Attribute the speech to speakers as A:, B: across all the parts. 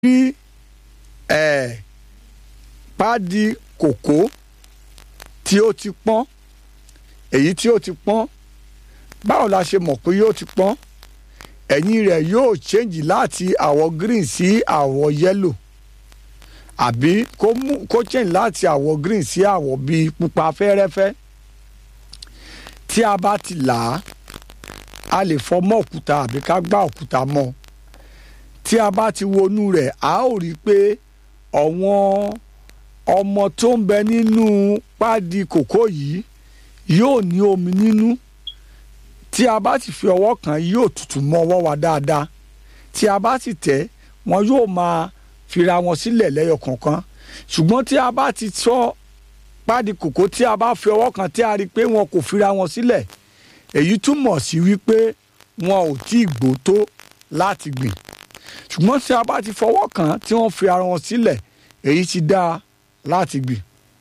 A: rí ẹ̀ pádi kòkó tí ó ti pọ́n èyí tí ó ti pọ́n báwo la ṣe mọ̀ pé yóò ti pọ́n ẹ̀yìn rẹ̀ yóò change láti àwọ̀ green sí àwọ̀ yellow àbí kó mú kó change láti àwọ̀ green sí àwọ̀ bíi pupa fẹ́rẹ́fẹ́ tí a bá ti là á a lè fọ́ mọ́ òkúta àbí ká gbá òkúta mọ́ ọ tí a bá ti wọnú rẹ̀ a ó rí i pé ọ̀wọ́n ọmọ tó ń bẹ nínú pádi kòkó yìí yóò ní omi nínú tí a bá ti fi ọwọ́ kàn yóò tutù mọ́ ọwọ́ wa dáadáa tí a bá ti tẹ̀ wọn yóò máa fira wọn sílẹ̀ lẹ́yọ kọ̀ọ̀kan ṣùgbọ́n tí a bá ti sọ pádi kòkó tí a bá fi ọwọ́ kàn tí a rí i pé wọn kò fira wọn sílẹ̀ èyí túmọ̀ sí wípé wọn ò tí ì gbó tó láti gbìn ṣùgbọ́n tí a bá ti fọwọ́ kàn tí wọ́n fi ara wọn sílẹ̀ èyí ti dáa láti gbìn.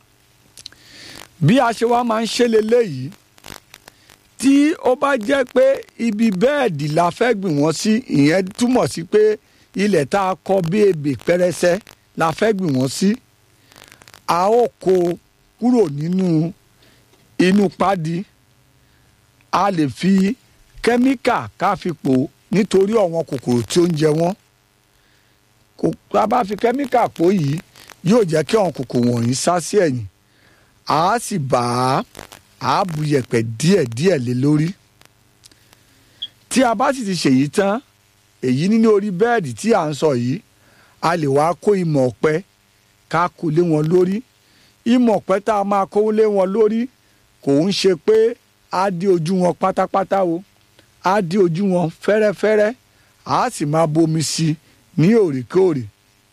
A: bí a ṣe wá máa ń ṣe leléyìí tí ó bá jẹ́ pé ibi bẹ́ẹ̀dì la fẹ́ gbìn wọ́n sí ìyẹn túmọ̀ sí pé ilẹ̀ tá a kọ bí ebè pẹrẹsẹ la fẹ́ gbìn wọ́n sí a ó kó kúrò nínú inú pádi a lè fi kẹ́míkà ká fi pò nítorí ọ̀wọ́n kòkòrò tí ó ń jẹ wọ́n tá a bá fi kẹ́míkà pò yìí yóò jẹ́ kí àwọn kòkòrò wọ̀nyí sá sí ẹ̀yìn a sì bá a á bu yẹ̀pẹ̀ díẹ̀díẹ̀ lé lórí tí a bá sì ti ṣèyí tán èyí nínú orí bẹ́ẹ̀dì tí à ń sọ yìí a lè wá kó ìmọ̀ ọ̀pẹ ká kó lé wọn lórí ìmọ̀ ọ̀pẹ tá a máa kó lé wọn lórí kò ń ṣe pé á dí ojú wọn pátápátá o á dí ojú wọn fẹ́rẹ́fẹ́rẹ́ á sì máa bomi sí i ní òrèkóòrè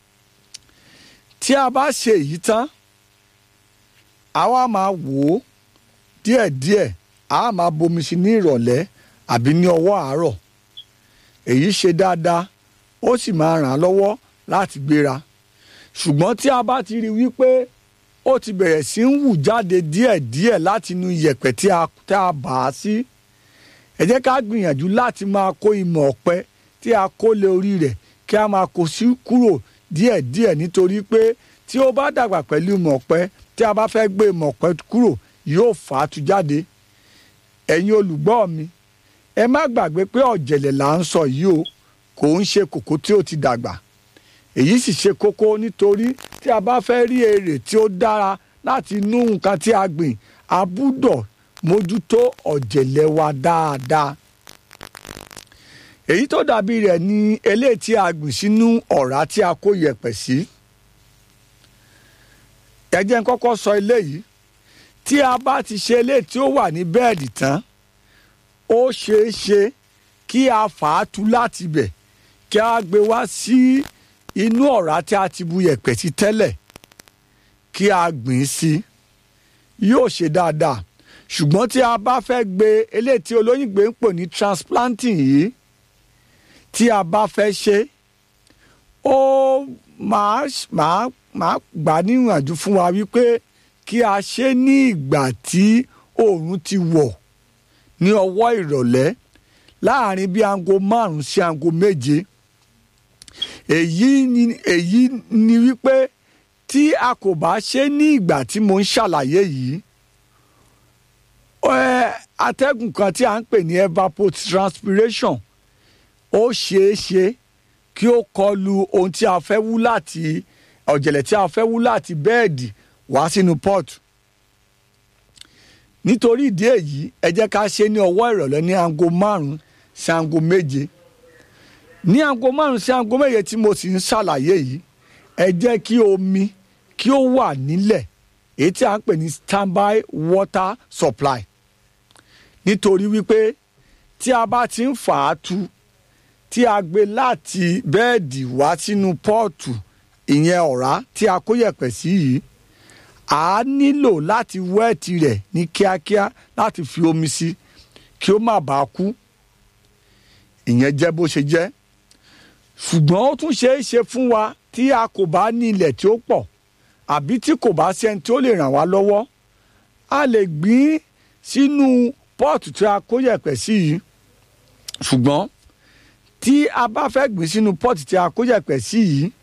A: tí a bá ṣe èyí tán a wá máa wò ó díẹ̀díẹ̀ a máa bomi sí ní ìrọ̀lẹ́ àbí ní ọwọ́ àárọ̀ èyí ṣe dáadáa ó sì máa ràn án lọ́wọ́ láti gbéra ṣùgbọ́n tí a bá ti rí wípé ó ti bẹ̀rẹ̀ sí ń wù jáde díẹ̀díẹ̀ láti inú iyẹ̀pẹ̀ tí a tá a bà á sí ẹ jẹ́ ká gbìyànjú láti máa kó ìmọ̀ ọ̀pẹ tí a kó lé orí rẹ̀ kí a máa kó sí kúrò díẹ̀díẹ̀ nítorí pé tí ó bá dàgbà pẹ̀lú ìmọ̀ ọ̀pẹ tí a bá fẹ́ gbé ìmọ̀ ọ̀pẹ kúrò yóò fà á tú jáde ẹ̀yin olùgbọ́ mi ẹ má gbàgbé pé ọ̀jẹ̀lẹ̀ là ń sọ yìí o kò ń ṣe kòkó tí ó ti dàgbà èyí sì ṣe kókó nítorí tí a bá fẹ́ rí èrè tí ó dára láti inú nǹkan tí a gbìn a búdọ̀ mójútó ọ̀jẹ̀lẹ̀ wa dáadáa èyí tó dàbí rẹ̀ ni eléyìí tí a gbìn sínú ọ̀rá tí a kó yẹ̀pẹ̀ sí ẹ jẹ́ n kọ́kọ́ sọ eléyìí tí a bá ti ṣe eléyìí tí ó wà ní bẹ́ẹ̀dì tán ó ṣeé ṣe kí a fà á tú láti bẹ̀ kí a gbé wá sí inú ọ̀rá tí a ti bu yẹ̀pẹ̀ sí tẹ́lẹ̀ kí a gbìn sí yóò ṣe dáadáa ṣùgbọ́n tí a bá fẹ́ gbé eléyìí tí olóyìnbó ń pè ní transplanting yìí tí a bá fẹ́ ṣe ó máa máa máa gbà níyànjú fún wa wípé kí a ṣe ní ìgbà tí oòrùn ti wọ̀ ní ọwọ́ ìrọ̀lẹ́ láàrin bí aago márùn-ún sí aago méje èyí ni èyí ni wípé tí a kò bá ṣe ní ìgbà tí mo ń ṣàlàyé yìí atẹ́gùn kan tí a ń pè ní evapotranspiration ó ṣeé ṣe kí ó kọlu ohun tí a fẹ́ wú láti ọ̀jẹ̀lẹ̀ tí a fẹ́ wú láti bẹ́ẹ̀dì wá sínú pọ́ọ̀tù nítorí ìdí èyí ẹ jẹ́ ká ṣe ní ọwọ́ ìrọ̀lẹ́ ní aago márùn-ún sí aago méje ní aago márùn-ún sí aago méje tí mo sì ń ṣàlàyé yìí ẹ jẹ́ kí omi kí ó wà nílẹ̀ èyí tí a ń pè ní standby water supply nítorí wípé tí a bá ti ń fà á tu tí a gbé láti bẹ́ẹ̀dì wá sínú pọ́ọ̀tù ìyẹn ọ̀rá tí a kó yẹ̀pẹ̀ sí yìí a nílò láti wẹ́ẹ̀tì rẹ̀ ní kíákíá láti fi omi sí kí ó má bàa kú ìyẹn jẹ́ bó ṣe jẹ́ ṣùgbọ́n ó tún ṣeé ṣe fún wa tí a kò bá ní ilẹ̀ tí ó pọ̀ àbí tí kò bá sẹ́ni tí ó lè ràn wá lọ́wọ́ a lè gbìn sínú pọ́ọ̀tù tí a kó yẹ̀pẹ̀ sí yìí ṣùgbọ́n tí a bá fẹ́ gbìn sínú pọ́ọ̀tù tí a kó yẹ̀pẹ̀ sí yìí